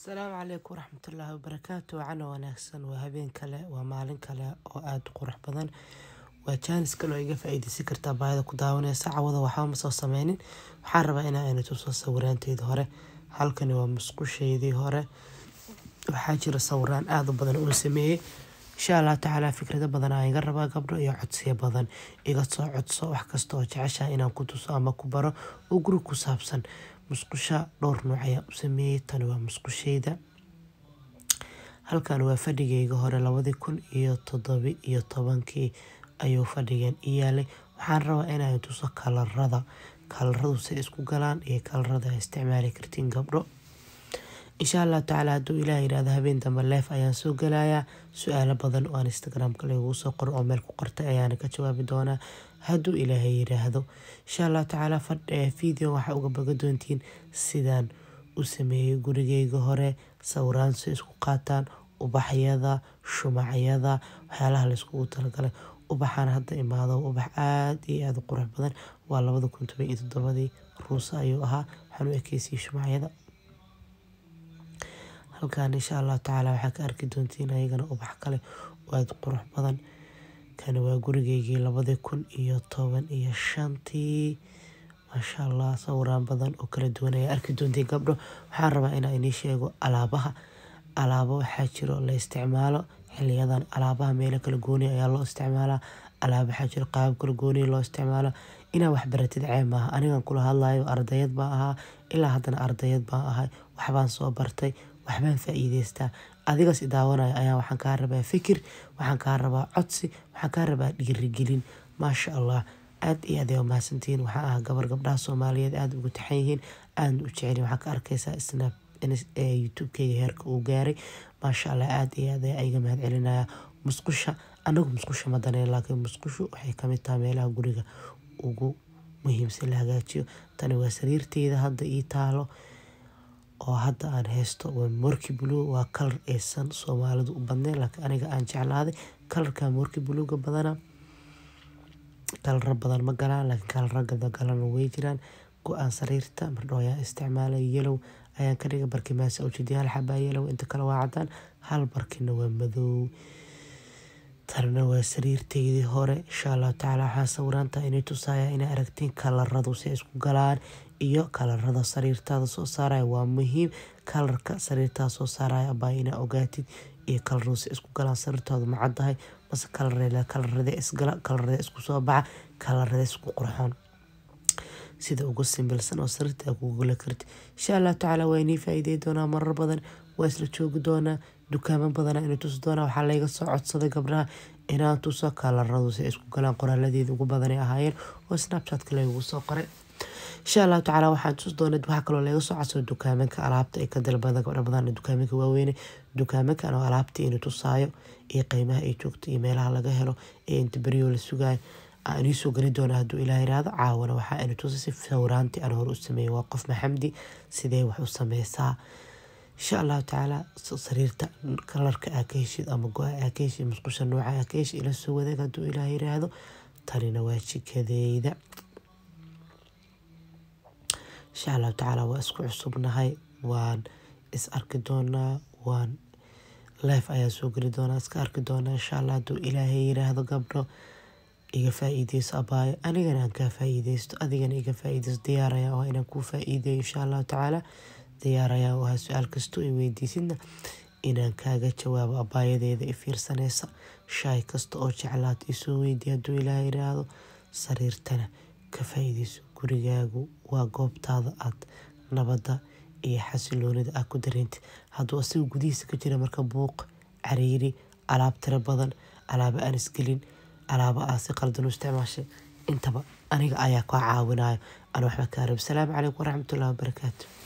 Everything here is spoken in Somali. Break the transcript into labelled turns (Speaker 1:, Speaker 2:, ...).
Speaker 1: asalaamu calaykum waraxmatullaahi wabarakaatu wacana wanaagsan waa habeen kale waa maalin kale oo aada u qurux badan waa jaanis kale oo iga faa-iideysan kartaa baahida ku daawanaysa cawada waxba ma soo sameynin waxaan rabaa inaa ayna tuso sawiraanteydii hore halkani waa musqusheydii hore waxaa jira sawiraan aada u badan oo sameeyey insha allah tacaala fikrado badan aa iga rabaa gabdho iyo codsiyo badan iga soo codso wax kasta oo jeceshaa inaan ku tuso ama ku baro oo guri ku saabsan musqusha dhowr nooc ayaa u sameeyey tani waa musqusheyda halkan waa fadhigeyga hore labadii kun iyo toddobi iyo tobankii ayuu fadhigan i yaalay waxaan rabaa inaan tuso kalarada kalaradu say isku galaan iyo kalarada a isticmaali kartiin gabdho insha allah tacaala hadduu ilaah yidhahdo habeen dambe leef ayaan soo galayaa su-aalo badan oo aan instagramka lagugu soo qoro oo meel ku qortay ayaana ka jawaabi doonaa hadduu ilaahay yidhaahdo insha allah tacaala video waxaa uga baga doontiin sidaan u sameeyey gurigeyga hore sawiraan si isku qaataan ubaxyada shumacyada waxyaalaha layskugu talagalay ubaxaan hadda imaado ubax aada iyo aada u qurux badan waa labada kun toban iyo toddobadii ruusa ayuu ahaa waxaan u ekeysiyey shumacyada halkan insha allah tacaala waxaa ka arki doontiin ayagana ubax kale oo aada qurux badan kani waa gurigeygii labadii kun iyo toban iyo shantii maasha allah sawiraan badan oo kala duwan ayaa arki doontiin gabdho waxaan rabaa inaa inii sheego alaabaha alaabo waxaa jiro la isticmaalo xiliyadan alaabaha meelo kala gooniya ayaa loo isticmaalaa alaaba waxaa jiro qaabab kala gooniya loo isticmaalo inaa waxbaratid ceeb maaha anigan kula hadlayo ardayad baa ahaa ilaa haddana ardayad baan ahay waxbaan soo bartay waxbaan faa-iideystaa adigas i daawanayo ayaa waxaan kaa rabaa fikir waxaan kaa rabaa codsi waxaan kaa rabaa dhiirigelin maasha allah aada iyo aad ay umahadsantihiin waxaa ah gabar gabdhaha soomaaliyeed aada ugu taxan yihiin aada u jeceli waxaa ka arkaysaa snap youtube-keyga heerka uu gaaray maasha allah aada iyo aad iga mahad celinaya musqusha anagu musqusha ma daneen laakiin musqushu waxay kamid tahay meelaha guriga ugu muhiimsan la hagaajiyo tani waa sariirteyda hadda ii taalo oo hadda aan haysto waa morki blue waa kalar aysan soomaalidu u badneen laakiin aniga aan jeclaaday kalarka morki bluega badana kalara badan ma galaan laakiin kalara galana way jiraan go-aan sariirta mardhow ayaan isticmaalay yelow ayaan ka dhigay barkimaasa ujeediya hal xabaa yelow inta kale waa cadaan hal barkina waa madow tanna waa sariirteydii hore insha allahu tacaala waxaan sawiraanta inay tusaaya inay aragtiin kalaradu si isku galaan iyo kalarada sariirtaada soo saaraya waa muhiim kalarka sariirtaada soo saaraya abaa inaa ogaatid iyo kalaradu si isku galaan sariirtaadu ma caddahay mase kalarela kalarada isgala kalarada isku soo baxa kalarada isku qurxoon sida ugu simbilsan oo sariirta aa kugu gala karti insha allahu tacaala waa inii faa-iidey doonaa marar badan waa isla joogi doonaa dukaamo badana inuu tusi doonaa waxaa layga soo codsaday gabdhaha inaan tuso kalaradu si isku galaan qoraaladeeda ugu badanay ahaayeen oo snapchatka laygu soo qoray insha allahu tacaala waxaan tusi doona waxaa kaloo laga soo codsado dukaamanka alaabta ay ka dalbada gabdha badan dukaamanka waaweyne dukaamankan oo alaabta inuu tusaayo iyo qiimaha ay joogto iyo meelaha laga helo ee inta beriyo la sugaayo aan iisoo geli doona hadduu ilaah yiraahdo caawana waxaa ina tusa si sawiraantii aan hore u sameeyey waa qof maxamdi sidee wax u sameysaa insha allahu tacaala sariirta kalarka aa ka heshid ama go-a aa ka heshid musqusha nooca aa ka heshid ila soo wadaag hadduu ilaah yiraahdo tanina waa jikadeyda insha allahu tacaala waa isku cusubnahay waan is arki doonaa waan life ayaa soo geli doonaa iska arki doonaa insha allah hadduu ilaahay yiraahdo gabdho iga faa-iideyso abaayo anigana aan kaa faa-iideysto adigana iga faa-iideysto diyaaraya oo inaan kuu faa-iideeyo insha allahu tacaala diyaaraya oo ha su-aal kastoo i weydiisidna inaan kaaga jawaabo abaayadeeda i fiirsanaysa shaay kasta oo jeclaad isoo weydiiya hadduu ilaah yiraahdo sariirtana ka faa-iideyso gurigaagu waa goobtaada aad nabadda iyo xasiloonida aad ku dareentid hadduu asiga gudihiisa ka jira marka buuq cariiri alaab tiro badan alaabo aan isgelin alaabo aa si qaldan u isticmaashay intaba aniga ayaa kaa caawinayo aan waxba kaa rab asalaamu calaykum waraxmatullahi wabarakaatu